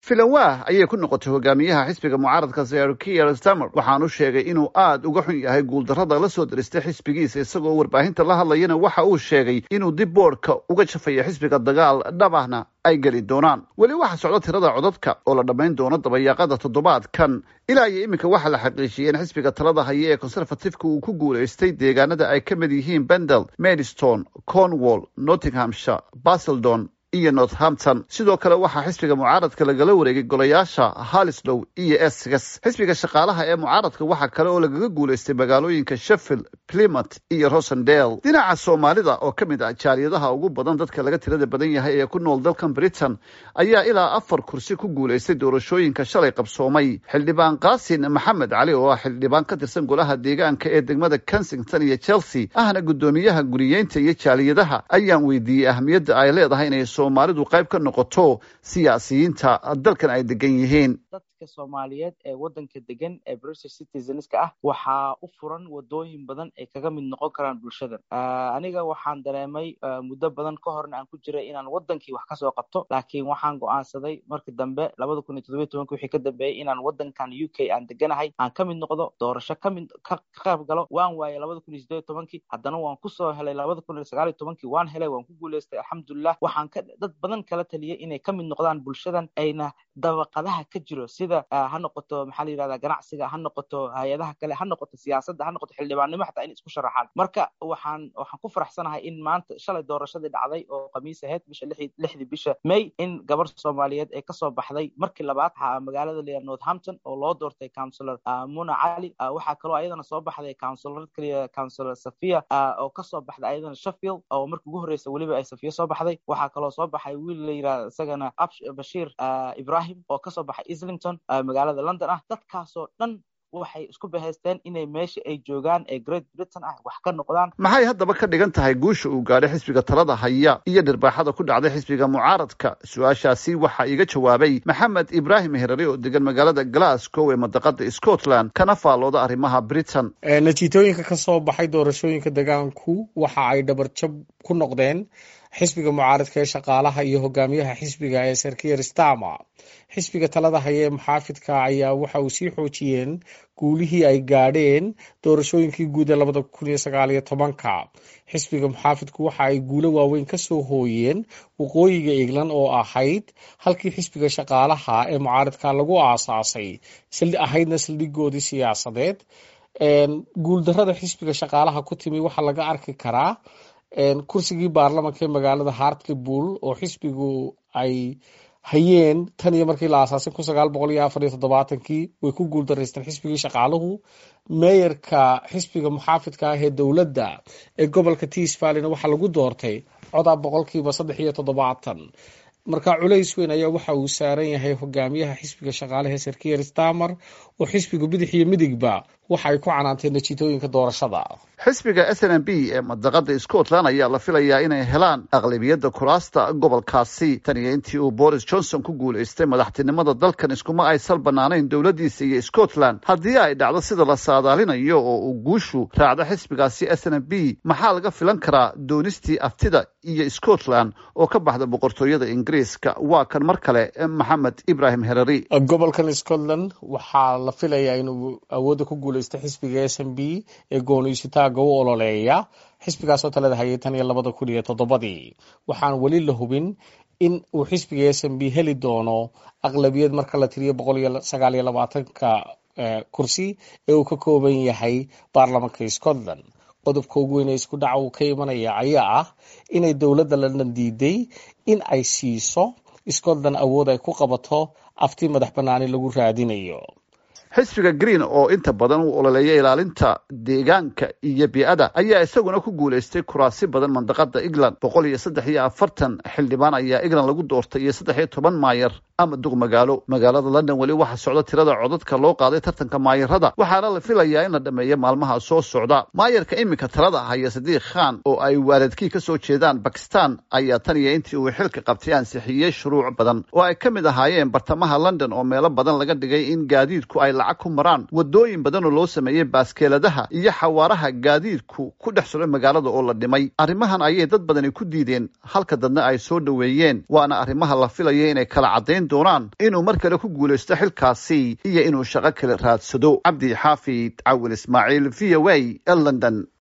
filanwah ayay ku noqotay hogaamiyaha xisbiga mucaaradka sir kier stamer waxaanu sheegay inuu aada uga xun yahay guuldarrada la soo diristay xisbigiisa isagoo warbaahinta la hadlayana waxa uu sheegay inuu dib boodhka uga jafaya xisbiga dagaal dhabahna ay geli doonaan weli waxaa socda tirada codadka oo la dhammayn doono dabayaaqada toddobaadkan ilaa iyo iminka waxaa la xaqiijiyey in xisbiga talada haya ee conservatifeka uu ku guulaystay deegaanada ay ka mid yihiin bendel maidstone cornwall nottinghamshire baseldon iyo northampton sidoo kale waxaa xisbiga mucaaradka lagala wareegay golayaasha halislow iyo essex xisbiga shaqaalaha ee mucaaradka waxaa kale oo lagaga guulaystay magaalooyinka sheffield plymouth iyo rosendale dhinaca soomaalida oo ka mid ah jaaliyadaha ugu badan dadka laga tirada badan yahay ee ku nool dalkan britain ayaa ilaa afar kursi ku guulaystay doorashooyinka shalay qabsoomay xildhibaan qaasin maxamed cali oo ah xildhibaan ka tirsan golaha deegaanka ee degmada kensington iyo chelsea ahna guddoomiyaha guriyeynta iyo jaaliyadaha ayaan weydiiyey ahmiyadda ay leedahay inay soomaalidu qayb ka noqoto siyaasiyiinta dalkan ay degan yihiin dadka soomaaliyeed ee waddanka degan ee british citizenska ah waxaa u furan wadooyin badan ay kaga mid noqon karaan bulshadan aniga waxaan dareemay muddo badan ka horna aan ku jiray inaan waddankii wax kasoo qabto laakiin waxaan go'aansaday markii dambe labada kun iyo toddobiy tobanki wixii ka dambeeyey inaan waddankan u k aan deganahay aan ka mid noqdo doorasho kamid ka qayb galo waan waayay labada kun iyo sideed tobankii haddana waan kusoo helay labada kun iyo sagaal iyo tobankii waan helay waan ku guulaystay alxamdulilah waxaan ka dad badan kala taliyay inay ka mid noqdaan bulshadan ayna dabaqadaha ka jiro sida ha noqoto maxaa la yirahdaa ganacsiga ha noqoto hay-adaha kale ha noqoto siyaasadda ha noqoto xildhibaannimo xataa in isku sharaxaan marka waxaan waxaan ku faraxsanahay in maanta shalay doorashadii dhacday oo khamiis ahayd bisha lixdii bisha may in gabar soomaaliyeed ee kasoo baxday markii labaad magaalada leeyahay northampton oo loo doortay councilor muna cali waxaa kaloo ayadana soo baxday councilor kaliya councilor safia oo kasoo baxday ayadana sheffield oo markii ugu horreysa weliba ay safiya soo baxday waxaa kaloo soo baxay wiil la yirahda isagana bashiir ibrahim oo kasoo baxay islington magaalada london ah dadkaasoo dhan waxay isku bahaysteen inay meesha ay joogaan ee great britain ah wax ka noqdaan maxay haddaba ka dhigan tahay guusha uu gaadhay xisbiga talada haya iyo dhirbaaxada ku dhacday xisbiga mucaaradka su-aashaasi waxaa iiga jawaabay maxamed ibraahim herari oo degan magaalada glasgow ee madaqada scotland kana faallooda arrimaha britain natiitooyinka ka soo baxay doorashooyinka degaanku waxa ay dhabarjab ku noqdeen xisbiga mucaaradka ee shaqaalaha iyo hogaamiyaha xisbiga ee sarkier stama xisbiga talada haya ee muxaafidka ayaa waxa uu sii xoojiyeen guulihii ay gaadheen doorashooyinkii guud ee labada kun iyo sagaal iyo tobanka xisbiga muxaafidku waxa ay guulo waaweyn ka soo hooyeen waqooyiga england oo ahayd halkii xisbiga shaqaalaha ee mucaaradka lagu aasaasay ahaydna saldhigoodii siyaasadeed guuldarada xisbiga shaqaalaha ku timi waxaa laga arki karaa kursigii baarlamanka ee magaalada hartlepool oo xisbigu ay hayeen tan iyo markii la aasaasay kun sagaal boqol iyo afar iyo toddobaatankii way ku guuldaraysteen xisbigii shaqaaluhu meeyarka xisbiga muxaafidka ah ee dowladda ee gobolka tis valleyna waxaa lagu doortay codaa boqolkiiba saddex iyo toddobaatan marka culays weyn ayaa waxa uu saaran yahay hogaamiyaha xisbiga shaqaalaha ee sarkier stamer oo xisbiga bidix iyo midigba waxa ay ku canaanteen natiitooyinka doorashada xisbiga s n m b ee madaqada scotland ayaa la filayaa inay helaan aqlabiyadda kuraasta gobolkaasi tan iyo intii uu boris johnson ku guulaystay madaxtinimada dalkan iskuma ay sal banaanayn dowladdiisa iyo scotland haddii ay dhacdo sida la saadaalinayo oo uu guushu raacdo xisbigaasi s n m b maxaa laga filan karaa doonistii aftida iyo scotland oo ka baxda boqortooyada ingiriiska waa kan mar kale maxamed ibrahim herari gobolkan scotland waxaa la filayaa inuu awoodda ku guulaystay xisbiga s n b ee gooniysitaaga u ololeeya xisbigaasoo talada hayay tan iyo labada kun iyo toddobadii waxaan weli la hubin in uu xisbiga s n b heli doono aqlabiyad marka la tiriyo boqol iyo sagaal iyo labaatanka kursi ee uu ka kooban yahay baarlamanka scotland qodobka ugu weyn ee isku dhaca uu ka imanaya ayaa ah inay dowladda london diiday in ay siiso scotland awood ay ku qabato afti madax banaani lagu raadinayo xisbiga green oo inta badan u ololeeya ilaalinta deegaanka iyo bii'ada ayaa isaguna ku guulaystay kuraasi badan mandaqada england boqol iyo saddex iyo afartan xildhibaan ayaa england lagu doortay iyo saddex iyo toban maayar ama duq magaalo magaalada london weli waxaa socda tirada codadka loo qaaday tartanka maayarada waxaana la filayaa in la dhameeyo maalmaha soo socda maayarka iminka talada haya sadiiq khan oo ay waaladkii kasoo jeedaan bakistan ayaa tan iyo intii uu xilka qabtay ansixiyey shuruuc badan oo ay ka mid ahaayeen bartamaha london oo meelo badan laga dhigay in gaadiidku ay lacag ku maraan wadooyin badan oo loo sameeyey baaskeeladaha iyo xawaaraha gaadiidku ku dhex suray magaalada oo la dhimay arrimahan ayay dad badani ku diideen halka dadna ay soo dhoweeyeen waana arrimaha la filaya inay kala caddayn doonaan inuu mar kale ku guulaysto xilkaasi iyo inuu shaqo kale raadsado cabdi xaafid cawin ismaaciil v o a london